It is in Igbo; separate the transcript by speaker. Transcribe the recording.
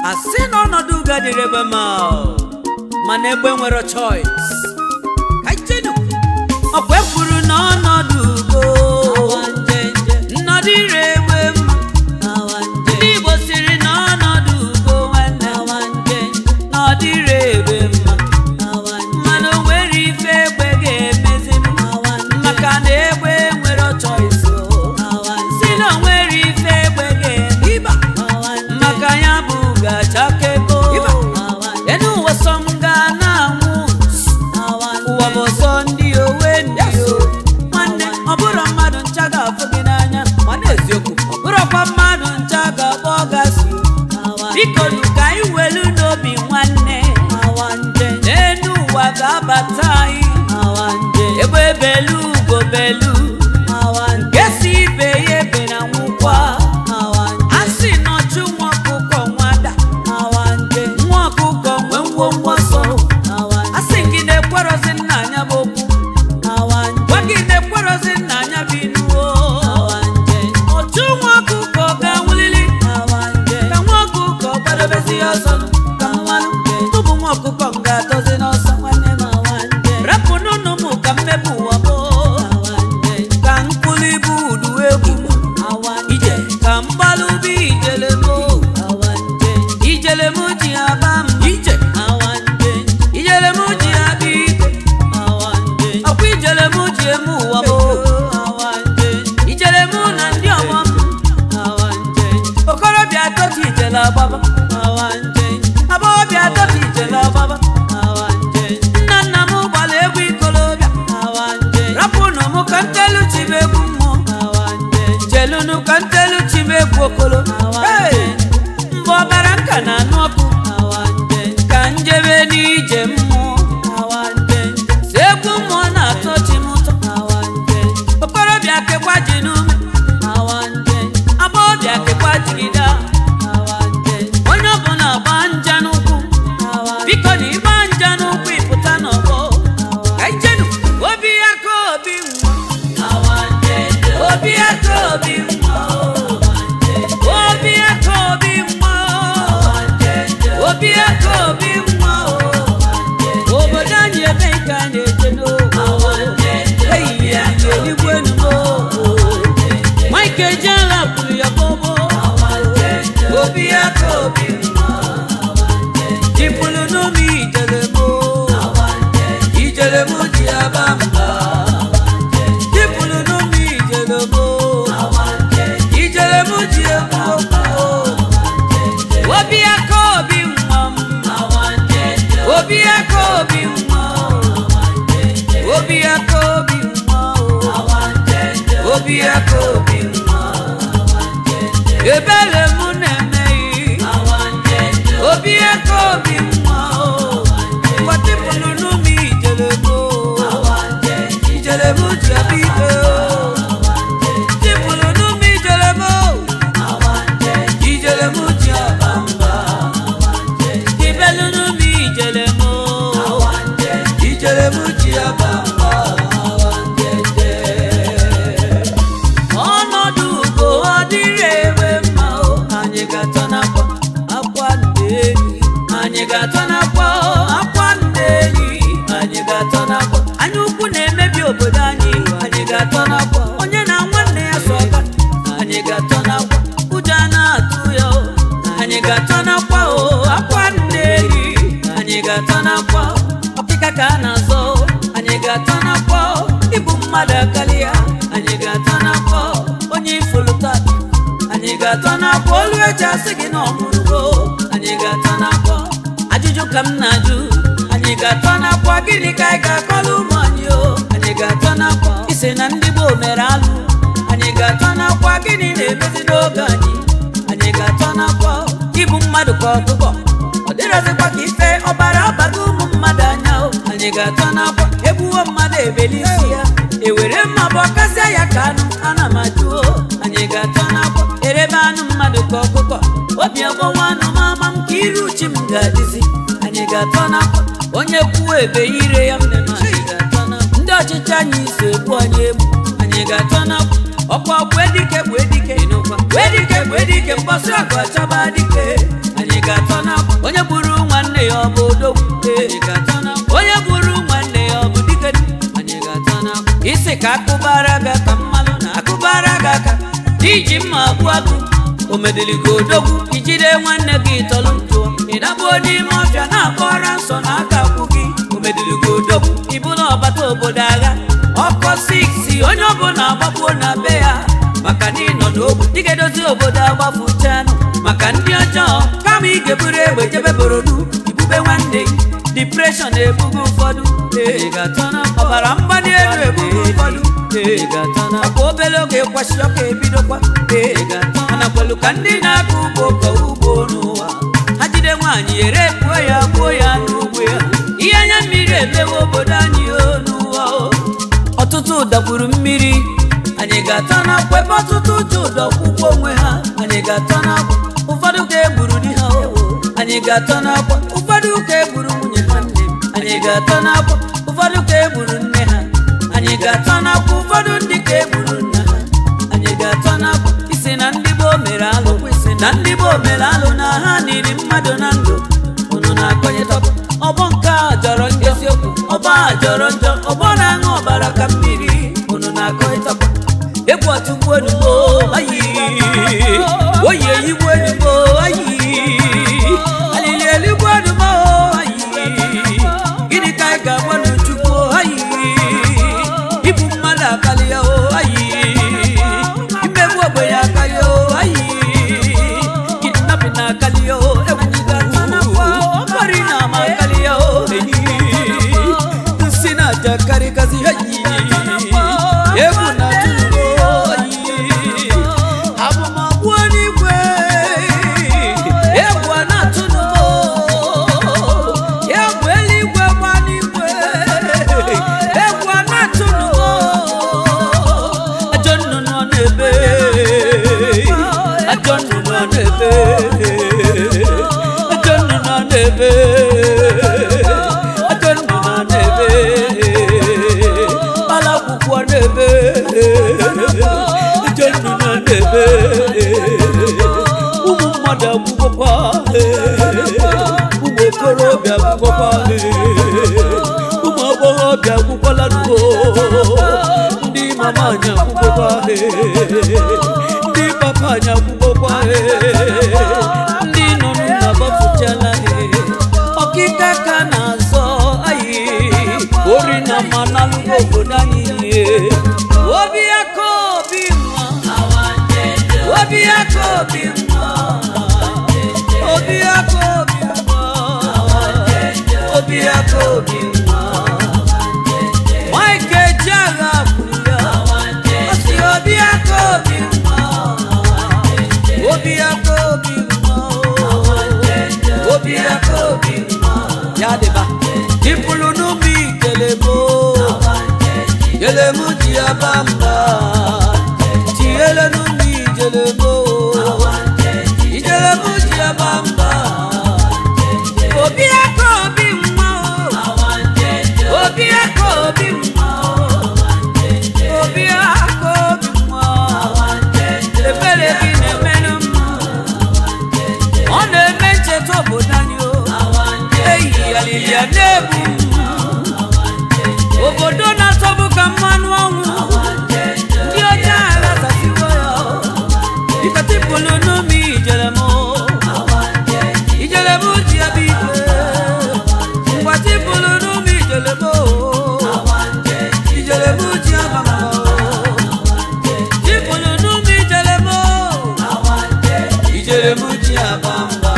Speaker 1: asị na ọnọdụ ugo dịrị ebe ma mana egbe nwere choice ka ijenu ọkwa ekwuru na ọnọdụ ugo nnọdụ ire egbe mma ndị igbo siri na ọnọdụ ugo nwanne na ọ dịrị egbe mma mana o nwere ife egbe ga-emezinu maka na egbe nwere choice si na o nwere ife egbe ga-eme ịba maka ya bụ gachakego enu ụwa sọ m ga na-anwụ ụwa bụ sọ ndị owe ndị o nwanne ọ bụrụ mmadụ ncha ga-afụ gị n'anya ma n'eziokwu ọ bụrụkwa mmadụ ncha ga-akpọ gasị biko nu ka anyị welu n'obi nwanne n'enu ụwa ga-abata anyị ebe belu ugo belu nke si ibe ya ebe na nwụkwa a sị nọchụ nwa ọkụkọ nwada nwa ọkụkọ nwee ngwongwo ọsọ a sị gị na-ekwerozi nna anya bụ okwu gwa gị na-ekwerozi nna anya bụ inuo ọchụ nwa ọkụkọ ga-anwụlili ka nwa ọkụkọ gbadobezi ya ọsọ ka mmanụ tụbụ nwa ọkụkọ m ga-atọzi n'ọsọ nwanne m rapụ n'ụnụ m ka mmepụ ụwa m ka mkpụrụ ibu udu egwu ije ka mgbalụ bụ ijele m ijele m ji aba m ije ijele m ji aba ike ọkwa ijele m ji eme ụwa m ijele m na ndị ọgbọ m okorobịa atọtụ ijele agbaba agbọghọbịa atọtụ ijele agbaba nna nna m gbara egwu ikolobịa rapụnụ m ka ntelu chibe egwu mmụọ jelunu ka ntelu chibe egwu okolo Hey! mgbe ọbara nka na-anụ ọkụ ka njebe n'ije mmụọ si egwu mmụọ na-atọ chi m ụtọ okorobịa kekwa ji n'ume agbọghọbịa kekwa jigide onye ọbụla gba nja n'ụkwụ biko na ịgba nja n'ụkwụ ịpụta n'ọgbọ ka ijenu obi ya ka obi nwa obi ya ka obi nwa obi ya ka obi nwa obi ya ka obi nwa obodo anyị ebe nke a na-eje n'ogo ehihie anyị eligwe enumo mike ejela kwuru ya bobo obi ya ka obi nwa jipụrụ n'ụmụ ijelemo ijelemo ji aba mba jipụrụ n'ụmụ ijelemo ijelemo ji egbu okwu obi ya ka obi nwa m obi ya ka obi nwa obi ya ka obi nwa obi ya ka obi nwa ebere m na-emeghị obi ya ka obi nwa kwatịpụrụ n'ụmụ ijelemo ijelemo ji abịa ike tipụrụ n'ụmụ ijelemo ijelemo ji aba mba ibelu n'ụmụ ijelemo ijelemo ji aba mba ọnọdụ ugo ọ dịrị ewe mma o anyị ga-atọ n'akwa akwa ndeeli anyị ga-atọ n'akwa o, akwa ndeeli anyị ga-atọ n'akwa anya ukwu na-emebi obodo anyị anyị ga-atọ n'akwa onye na nwanne ya so ọka anyị ga-atọ n'akwa ụjọ a na-atụ ya o anyị ga-atọ n'akwa o akwa ndeeli anyị ga-atọ n'akwa ọkịka ka a na-azọ o, anyị ga-atọ n'akwa o ịbụ mmadụ akali ya anyị ga-atọ n'akwa o onye ifulu tata anyị ga-atọ n'akwa olu eji asị gị na ọmụrụgo anyị ga-atọ n'akwa ajụjụ ka m na-ajụ anyị ga-atọ n'akwa gịnị ka anyị ga-akọrọ ụmụ anyị o anyị ga-atọ n'akwa isi na ndị gboo mere alụ anyị ga-atọ n'akwa gịnị na-emezi n'oge anyị anyị ga-atọ n'akwa ịbụ mmadụ ka ọkụkọ ọ dịrọzikwa ka ife ọbara abago ụmụ mmadụ anya o anyị ga-atọ n'akwa egbuwo mmadụ ebeli isi ya ewere mma bụ ọkasịa ya ka anụ ana m ajụo anyị ga-atọ n'akwa erebe anụ mmadụ ka ọkụkọ obi ọgbọwa anụ mama m ka iru uchi m ga-adịzi anyị ga-atọ n'akwa onye kwuo ebe ire ya mne m anyị ga-atọ n'akwa ndị ọchịchị anyị so egbu anyị egbu anyị ga-atọ n'akwa ọkwa ọkwa edike bụ edike edike bụ edike mgbọsị ọgụ ọchọba dike anyị ga-atọ isi ka akụbara gị aka mmalụ na akụbara gị aka iji mma agbu agụ omediligo odogwu ijide nwanne gị tọlụ ntụọ ịdagbuo n'ime ọfịa na-akpọra nsọ na aka akwụ gị omediligo odogwu ịbụla ọbata obodo agha ọkọ 6 onye ọbụla agbagbuo na be ya maka na ịnọ n'ogbu ị ga-edozi obodo agbafụchanụ maka ndị ọjọọ kama ị ga-eburu egbe jebe borodu ibube nwanne gị depression na-ebugo ụfọdụ ee ga-atọna ọbara mgbali elu ebugo ụfọdụ ee ga-atọna akwa obere oge kwashi ọka ebidokwa ee ga-atọna anakwelu ka ndị na-akọ ugbo kọ ugbo n'ụwa ha jide nwaanyị ere puo ya gbuo ya n'ugbo ya ihe anya mmiri emewe obodo anyị o n'ụwa o ọtụtụ dagburu mmiri anyị ga-atọ n'akwa ebe ọtụtụ ji ụdọ kwụkwọ onwe ha anyị ga-atọ n'akwa ụfọdụ ka egburu di ha o anyị ga-atọ n'akwa ụfọdụ ka egburu nwunye ha nne m anyị ga-atọ n'akwa ụfọdụ ka egburu nne ha anyị ga-atọ n'akwa ụfọdụ ndị ka egburu nna ha anyị ga-atọ n'akwa isi na ndị gboo mere alụ isi na ndị gboo mere alụ na ha niri mmadụ na ndụ unu na-akọnyetọkwa ọgbọ nke a jọrọ njọ eziokwu ọgbọ a jọrọ njọ ọgbọ na-aṅụ ọbara ka mmiri unu na-akọnyetọkwa egwu ọtụgbu enugbo ayi oyi eyigbu enugbo ayi alili eligbo enugbo ayi gịnị ka anyị ga-agba n'chukwu ayi ibu mmadụ akarịa o ayi imegbu ogbenye akarịa o ayi kidnapping na-akarịa o egwu ọkpọrị na ama akarịa o nsị na-aja karịgasị ayi egwu na-atụ abụmọgbụ eluigwe egwu a na-atụnụ egwu eluigwe gba n'igwe egwu a na-atụnụ ajọ nnụnụ ọ na-ebe ajọ nnụnụ ọ na-ebe ajọ nnụnụ ọ na-ebe ajọ nnụnụ ọ na-ebe alakwụkwọ na-ebe ije nnụnụ na-ebe ụmụ mmadụ agwụgwọkwa ụmụ okorobịa agwụgwọkwa ụmụ agbọghọbịa agwụkwọla nuo ndị mama anyị agwụgwọkwa ndị papa anyị agwụgwọkwa ndị nọ n'ụlọ gbafụchala ọkịka ka na-azọ anyị ori na mmanụ obodo anyị obi aka obi nwa obi aka obi nwa obi aka obi nwa obi aka obi nwa Mike Ejeagha kwuru ya ọ sị obi aka obi nwa obi aka obi nwa obi aka obi nwa ya dịba dịpụrụ n'ụmụ ikelebo kelemu ji aba mba tinyere n'ụmụ ijelebo ijelebo ji aba mba obi aka obi nwa obi aka obi nwa obi aka obi nwa ebere gị na-emenụ mma ọ na-eme ncheta obodo anyị o eyi alili ya na-ebu obodo na-atọbụ ka mmanụ ọnwụ ndị ọcha aghasasiwo ya ikatipụlụ n'ụmụ ijerem ijerem ji ebe ike mgbatipụlụ n'ụmụ ijerem ijerem ji abama tipụlụ n'ụmụ ijerem ijerem ji abamba